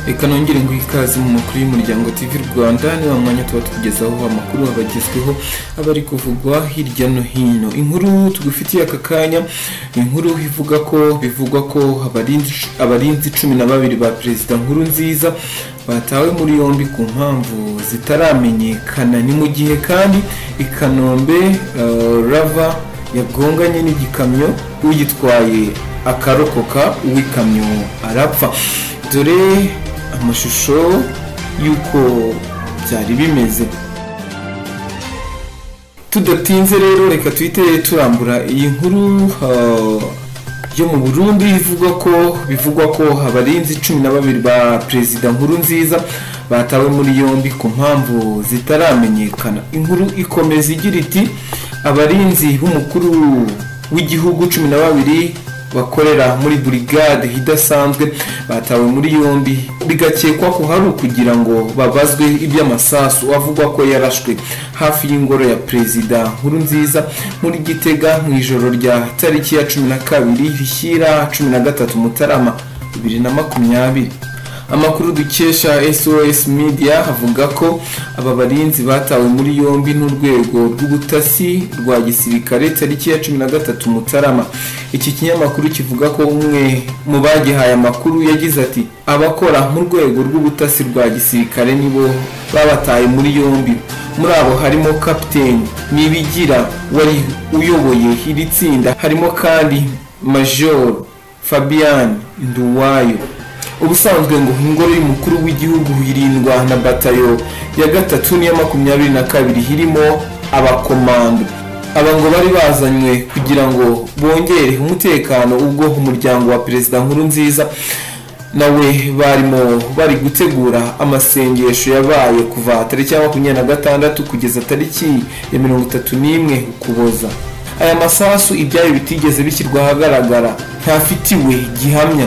reka nongere ngo ikaze mu makuru y'umuryango TV Rwanda ni wa mwanya tuba tukugezaho amakuru abagezweho aba ari kuvugwa hirya no hino inkuru tugufitiye aka kanya inkuru ivuga ko bivugwa ko abarinzi abarinzi cumi na babiri ba perezida nkuru nziza batawe muri yombi ku mpamvu zitaramenyekana ni mu gihe kandi i Kanombe eh, Rava yagonganye n'igikamyo uyitwaye akarokoka uw'ikamyo arapfa dore amashusho y'uko byari bimeze tudatinze rero reka tuhite turambura iyi nkuru ah, yo mu burundi ivuga ko bivugwa ko abarinzi cumi na babiri ba perezida nkuru nziza batawe muri yombi ku mpamvu zitaramenyekana inkuru ikomeza igira iti abarinzi b'umukuru w'igihugu cumi na babiri bakorera muri burigade idasanzwe batawe muri yombi bigakekwa ko hari ukugira ngo babazwe iby'amasasu avugwa ko yarashwe hafi y'ingoro ya perezida nkuru nziza muri gitega mu ijoro rya tariki ya cumi na kabiri rishyira cumi na gatatu mutarama bibiri na makumyabiri amakuru dukesha sos media avuga ko aba barinzi batawe muri yombi n'urwego rw'ubutasi rwa gisirikare tariki ya cumi na gatatu mutarama iki kinyamakuru kivuga ko umwe mu bagihaye amakuru yagize ati abakora mu rwego rw'ubutasi rwa gisirikare nibo babataye muri yombi muri abo harimo kapiteni nibigira wari uyoboye iri tsinda harimo kandi majoro fabian nduwayo ubusanzwe ngo ingoro y'umukuru w'igihugu irindwa na batayo ya gatatu n'iya makumyabiri na kabiri irimo abakomando aba ngo bari bazanywe kugira ngo bongere umutekano ubwo umuryango wa perezida nkuru nziza nawe barimo bari gutegura amasengesho yabaye kuva tariki ya makumyabiri na gatandatu kugeza tariki ya mirongo itatu n'imwe ukuboza aya masasu ibyayo bitigeze bishyirwa ahagaragara ntafitiwe gihamya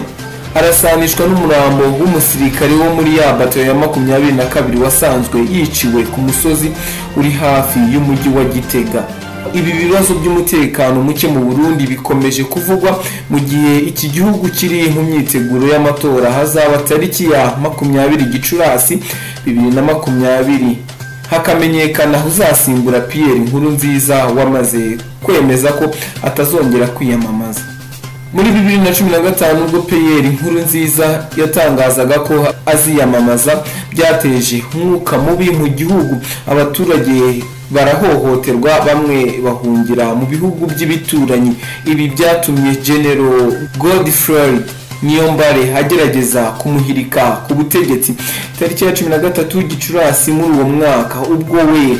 arasanishwa n'umurambo w'umusirikare wo muri ya bato ya makumyabiri na kabiri wasanzwe yiciwe ku musozi uri hafi y'umujyi wa gitega ibi bibazo by'umutekano muke mu burundi bikomeje kuvugwa mu gihe iki gihugu kiri mu myiteguro y'amatora hazaba tariki ya makumyabiri gicurasi bibiri na makumyabiri hakamenyekana uzasimbura pierre nkuru nziza wamaze kwemeza ko atazongera kwiyamamaza muri bibiri na cumi na gatanu ubwo peyeri nkuru nziza yatangazaga ko aziyamamaza byateje umwuka mubi mu gihugu abaturage barahohoterwa bamwe bahungira mu bihugu by'ibituranyi ibi byatumye genero godfrey niyombare agerageza kumuhirika ku butegetsi tariki ya cumi na gatatu gicurasi muri uwo mwaka ubwo we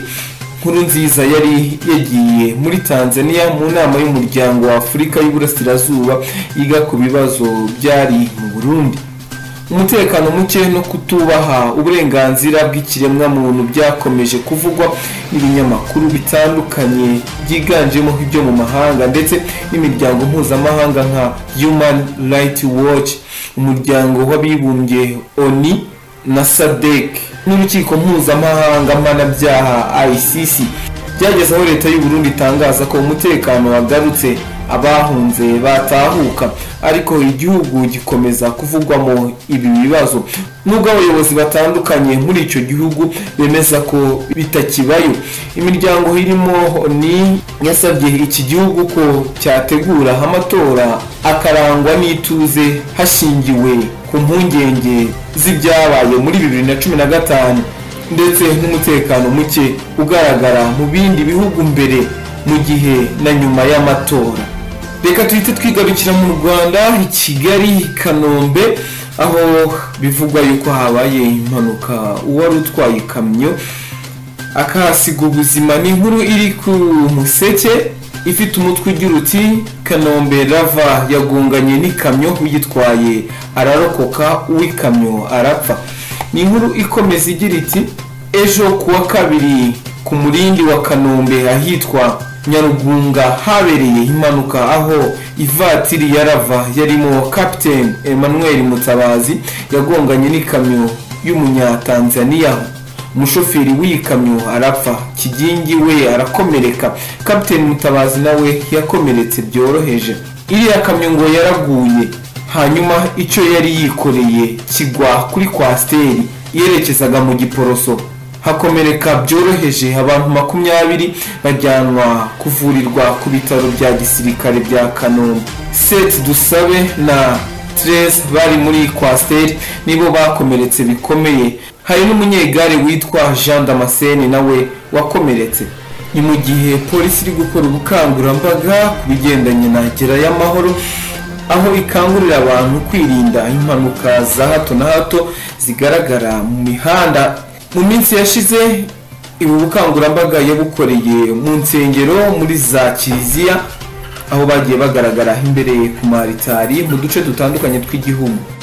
nkuru nziza yari yagiye muri tanzania mu nama y'umuryango wa afurika y'uburasirazuba yiga ku bibazo byari mu burundi umutekano muke no kutubaha uburenganzira bw'ikiremwamuntu byakomeje kuvugwa n'ibinyamakuru bitandukanye byiganjemo ibyo mu mahanga ndetse n'imiryango mpuzamahanga nka human rights watch umuryango w'abibumbye oni na sadec n'urukiko mpuzamahanga mpanabyaha icc byageze aho leta y'u Burundi itangaza ko umutekano wagarutse abahunze batahuka ariko igihugu gikomeza kuvugwamo ibi bibazo nubwo abayobozi batandukanye muri icyo gihugu bemeza ko bitakibayo imiryango irimo ni yasabye iki gihugu ko cyategura amatora akarangwa n'ituze hashingiwe ku mpungenge z'ibyabaye muri bibiri na cumi na gatanu ndetse n'umutekano muke ugaragara mu bindi bihugu mbere mu gihe na nyuma y'amatora reka tuhite twigarukira mu rwanda i kigali i kanombe aho bivugwa yuko habaye impanuka uwari utwaye ikamyo akahasiga ubuzima ni inkuru iri ku museke ifite umutwe ugira uti kanombe rava yagonganye n'ikamyo uyitwaye ararokoka uw'ikamyo arapfa ni inkuru ikomeza igira iti ejo kuwa kabiri ku murindi wa kanombe ahitwa nyarugunga habereye impanuka aho ivatiri ya rava yarimo kapiteni emmanuel mutabazi yagonganye n'ikamyo y'umunyatanzaniya umushoferi w'iyi kamyo arapfa kigingi we arakomereka kapiteni mutabazi nawe yakomeretse byoroheje iriya kamyo ngo yaraguye hanyuma icyo yari yikoreye kigwa kuri kwasiteri yerekezaga mu giporoso hakomereka byoroheje abantu makumyabiri bajyanwa kuvurirwa ku bitaro bya gisirikare bya kanombe seti dusabe na terese bari muri kwasiteri nibo bakomeretse bikomeye hari n'umunyegare witwa jean damascene nawe wakomeretse ni mu gihe polisi iri gukora ubukangurambaga ku bigendanye na gerayo amahoro aho ikangurira abantu kwirinda impanuka za hato na hato zigaragara mu mihanda mu minsi yashize ubu bukangurambaga yabukoreye mu nsengero muri za kiliziya aho bagiye bagaragara imbere ku maritari mu duce dutandukanye tw'igihugu